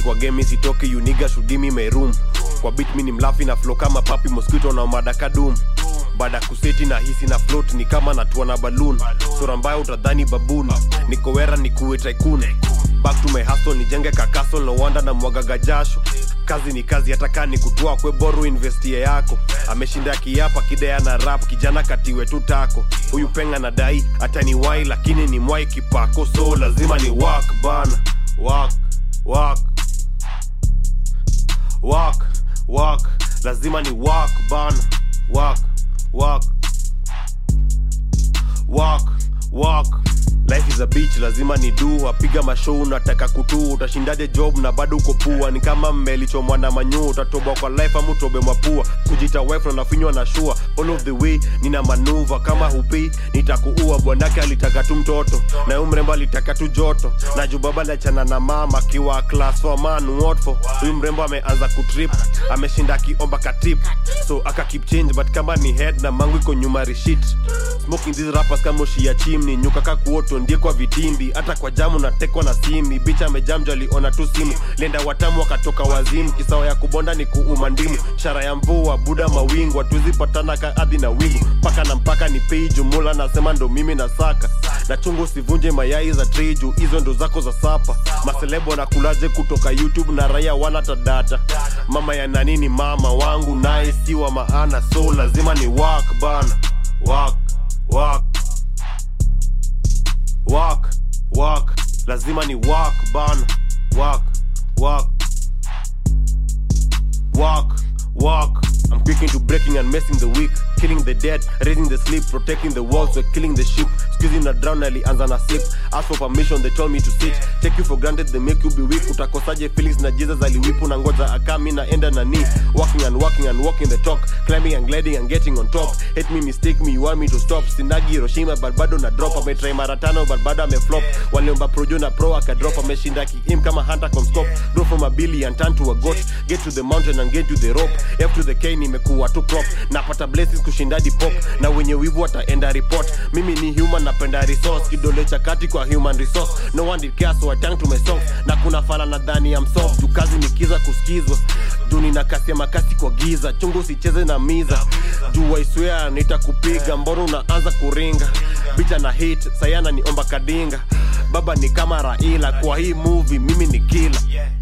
hivi kwa game sitoke you nigga should give me my room kwa beat mi ni mlafi na flow kama papi mosquito na madaka doom baada ya kuseti na hisi na float ni kama natua na balloon sura mbaya utadhani baboon niko wera nikuwe tycoon back to my hustle nijenge kakasol no wanda na mwagaga jasho kazi ni kazi hata kaa ni kutoa kwe boru investie yako ameshinda kiapa kidea na rap kijana katiwe tu tako huyu penga na dai hata ni wai lakini ni mwai kipako so lazima ni wak bana wak wak wak wak lazima ni wak bana wak wak wak wak life is a beach lazima ni du apiga mashow unataka kutuu utashindaje job na bado uko pua ni kama mmelichomwa na manyuu utatoboa kwa life ama utobe mapua kujita wife na nafinywa na shua all of the way nina manuva kama hupi nitakuua bwanake alitaka tu mtoto na huyu mrembo alitaka tu joto na juu baba aliachana na mama akiwa class for man what for huyu mrembo ameanza kutrip ameshinda akiomba katip so aka keep change but kama ni head na mangu iko nyuma rishit smoking these rappers kama ushia chimni nyuka kakuoto ndie kwa vitimbi hata kwa jamu natekwa na simi bicha amejamjo aliona tu simu lenda watamu wakatoka wazimu kisawa ya kubonda ni kuuma ndimu shara ya mvua buda mawingu hatuzipatana ka adhi na wingu mpaka na mpaka ni pei jumula nasema ndo mimi na saka na chungu usivunje mayai za triju hizo ndo zako za sapa maselebo na kulaje kutoka youtube na raia wana tadata mama ya nani ni mama wangu naye si wa maana so lazima ni wak bana wak wak wak wak lazima ni wak bana wak wak wak wak I'm quick into breaking and messing the weak killing the dead raising the sleep protecting the walls we're killing the sheep squeezing na drown alianza na sip ask for permission they told me to sit take you for granted they make you be weak utakosaje feelings na jesus aliwipu na ngoja akami naenda na ni walking and walking and walking the talk climbing and gliding and getting on top hate me mistake me you want me to stop sinagi hiroshima but bado na drop ametry mara tano but bado ameflop waliomba projo na pro akadrop ameshinda kiim kama hunter comscope grow from a billion turn to a goat get to the mountain and get to the rope f to the k nimekuwa tu crop napata blessings kushinda pop na wenye wivu wataenda report mimi ni human napenda resource kidole cha kati kwa human resource no one did care so I turned to my songs na kuna fala na dhani ya msoft juu kazi ni kiza kusikizwa juu nina kasi ya makasi kwa giza chungu usicheze na miza juu waiswea nitakupiga mbona unaanza kuringa bicha na hit sayana niomba kadinga baba ni kama raila kwa hii movie mimi ni kila